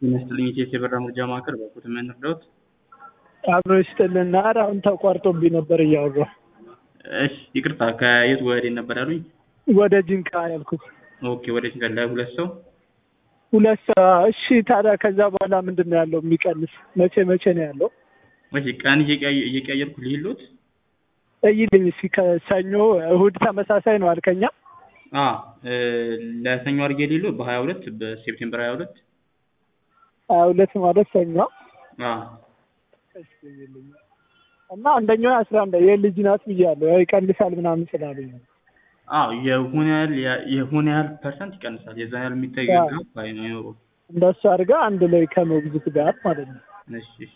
ጤና ይስጥልኝ የኢትዮ የበራ መርጃ ማዕከል በኩት ምን እርዳዎት? አብሮ ይስጥልና ኧረ አሁን ተቋርጦብኝ ነበር እያወራሁ። እሺ ይቅርታ ከየት ወዴት ነበር ያሉኝ? ወደ ጅንካ ያልኩት ኦኬ ወደ ጅንካ ለሁለት ሰው ሁለት ሰ- እሺ ታዲያ ከዛ በኋላ ምንድን ነው ያለው የሚቀንስ? መቼ መቼ ነው ያለው? እሺ ቀን እየቀያየ- እየቀያየርኩ ልሂሎት? እይልኝ እስኪ ከሰኞ እሁድ ተመሳሳይ ነው አልከኛ? አ እ ለሰኞ አድርጌ ልሂሎት በሀያ ሁለት በሴፕቴምበር ሀያ ሁለት ሀያ ሁለት ማለት ሰኞ አ እሺ እይልኝ። እና አንደኛው አስራ አንድ የልጅ ናት ብያለሁ ያው ይቀንሳል ምናምን ስላሉኝ ነው። አዎ የሆነ ያህል የሆነ ያህል ፐርሰንት ይቀንሳል። የዛን ያህል የሚታይ አዎ። ጋፕ አይኖረውም። እንደሱ አድርጋ አንድ ላይ ከሞግዚት ጋር ማለት ነው። እሺ እሺ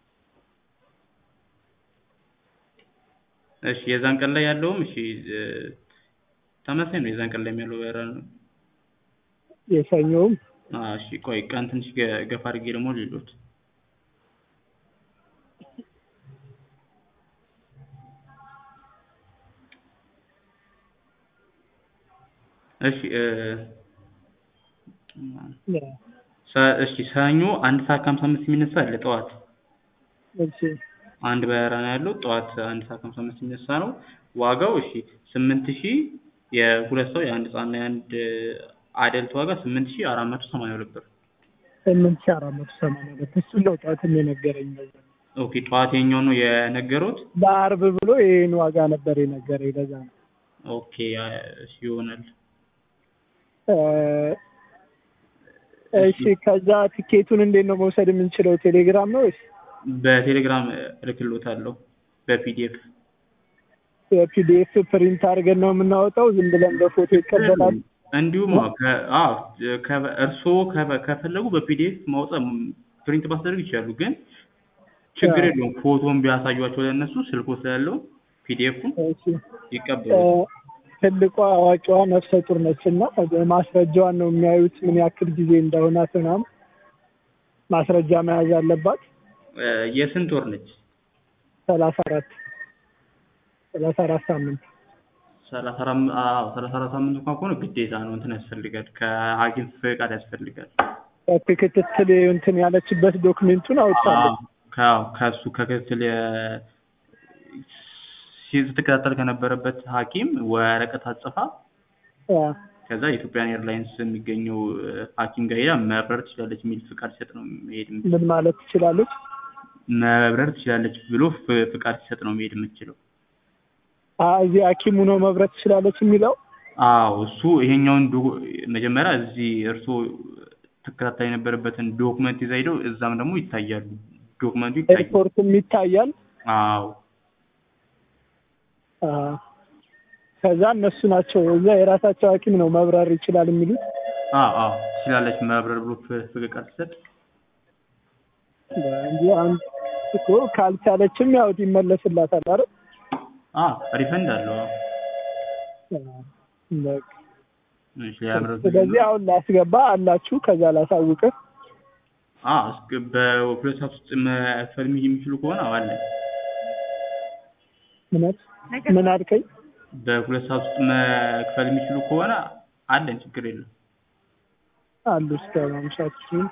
እሺ የዛን ቀን ላይ ያለውም እሺ እ ተመሳሳይ ነው። የዛን ቀን ላይ ያለው በራ ነው። የሰኞውም አ እሺ ቆይ ቀን ትንሽ ገ- ገፋ አድርጌ ደግሞ ልሂሎት። እሺ እ ሰ- እሺ ሰኞ አንድ ሰዓት ከሀምሳ አምስት የሚነሳ አለ ጠዋት እሺ አንድ በረራ ነው ያለው ጠዋት አንድ ሰዓት ከሀምሳ አምስት የሚነሳ ነው። ዋጋው እሺ ስምንት ሺህ የሁለት ሰው የአንድ ህጻንና የአንድ አደልት ዋጋ ስምንት ሺህ አራት መቶ ሰማንያ ሁለት ብር። ስምንት ሺህ አራት መቶ ሰማንያ ሁለት እሱን ነው ጠዋትም የነገረኝ ነገር ኦኬ ጠዋት የኛው ነው የነገሩት። ለአርብ ብሎ ይህን ዋጋ ነበር የነገረኝ ለዛ ነው ኦኬ አ- እሺ ይሆናል። እ እሺ ከዛ ትኬቱን እንዴት ነው መውሰድ የምንችለው ቴሌግራም ነው ወይስ በቴሌግራም እልክልዎታለሁ በፒዲኤፍ የፒዲኤፍ ፕሪንት አድርገን ነው የምናወጣው ዝም ብለን በፎቶ ይቀበላል እንዲሁም አዎ ከ- አዎ ከ- እርስዎ ከ- ከፈለጉ በፒዲኤፍ ማውጣት ፕሪንት ማስደረግ ይችላሉ። ግን ችግር አዎ። የለውም ፎቶን ቢያሳዩቸው ለእነሱ ስልኮ ስላለው ፒዲኤፉን እሺ እ ይቀበሉ። ትልቋ አዋቂዋ ነፍሰ ጡር ነች እና ማስረጃዋን ነው የሚያዩት ምን ያክል ጊዜ እንደሆናት ምናምን ማስረጃ መያዝ አለባት እ የስንት ወር ነች? ሰላሳ አራት ሰላሳ አራት ሳምንት ሰላሳ አራት አዎ ሰላሳ አራት ሳምንት እንኳን ከሆነ ግዴታ ነው እንትን ያስፈልጋል ከሐኪም ፍቃድ ያስፈልጋል። ክትትል እንትን ያለችበት ዶክሜንቱን አውጥታለች አዎ ከ- ከእሱ ከክትትል የ- ሲ- ስትከታተል ከነበረበት ሐኪም ወረቀት አጽፋ አ፣ ከዛ የኢትዮጵያን ኤርላይንስ የሚገኘው እ፣ ሐኪም ጋር ሄዳ መብረር ትችላለች የሚል ፍቃድ ሲሰጥ ነው መሄድ የምት- ምን ማለት ትችላለች መብረር ትችላለች ብሎ ፍ- ፍቃድ ሲሰጥ ነው መሄድ የምትችለው። አ፣ እዚህ ሐኪሙ ነው መብረት ትችላለች የሚለው አዎ እሱ ይሄኛውን ዶ- መጀመሪያ እዚህ እርስዎ ትከታተል የነበረበትን ዶክመንት ይዛ ሄደው እዛም ደግሞ ይታያሉ። ዶክመንቱ ይታያል። ኤርፖርትም ይታያል አዎ አ፣ ከዛ እነሱ ናቸው እዛ የራሳቸው ሐኪም ነው መብረር ይችላል የሚሉት አዎ አዎ ትችላለች መብረር ብሎ ፍ- ፍቃድ ሲሰጥ እንጂ አንድ እኮ ካልቻለችም ያው ይመለስላታል አይደል አዎ ሪፈንድ አለው። አዎ አ፣ በቃ እሺ ያምረው ስለዚህ አሁን ላስገባ አላችሁ ከዛ ላሳውቅህ አዎ እስከ በሁለት ሰዓት ውስጥ መክፈል የሚችሉ ከሆነ አዎ አለ። እውነት ምን አልከኝ በሁለት ሰዓት ውስጥ መክፈል የሚችሉ ከሆነ አለን፣ ችግር የለም። አሉ እስከ ማምሻችን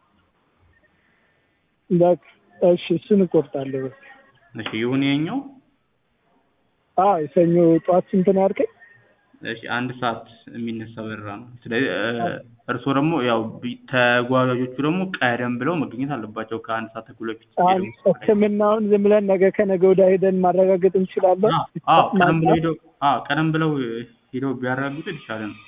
በቃ እሺ እሱን እቆርጣለሁ በቃ እሺ ይሁን ይኸኛው። አዎ የሰኞ ጠዋት ስንት ነው ያልከኝ እሺ አንድ ሰዓት የሚነሳ በረራ ነው። ስለዚህ እ፣ እርስዎ ደግሞ ያው ቢ- ተጓዦቹ ደግሞ ቀደም ብለው መገኘት አለባቸው ከአንድ ሰዓት ተኩል በፊት አሁን ሄደው ሕክምናውን ዝም ብለን ነገ ከነገ ወዲያ ሄደን ማረጋገጥ እንችላለን አዎ አዎ ቀደም ብለው ማምጣት? ሄደው አዎ ቀደም ብለው ሄደው ቢያረጋግጡ የተሻለ ነው።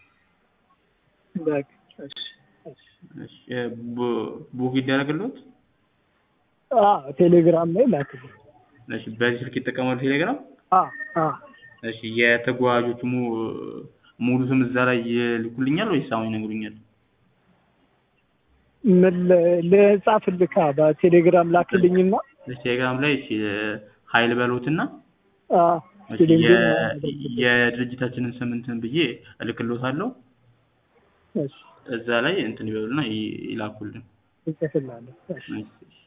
በቃ እሺ እሺ እሺ እ፣ ቡ- ቡክ ይደረግልዎት። አዎ ቴሌግራም ላይ ላክልኝ እሺ በዚህ ስልክ ይጠቀማሉ ቴሌግራም። አዎ አዎ እሺ የተጓዦቹ mu- ሙሉ ስም እዛ ላይ ይልኩልኛል ወይስ አሁን ይነግሩኛል? ምን ል- ልጻፍልካ በቴሌግራም ላክልኝና እሺ ቴሌግራም ላይ እሺ ሀይል በሉትና አዎ እሺ ቴሌግራም የ- የድርጅታችንን ስም እንትን ብዬ እልክልዎታለሁ። እሺ እዛ ላይ እንትን ይበሉና ይ- ይላኩልን። እጽፍልሃለሁ እሺ እሺ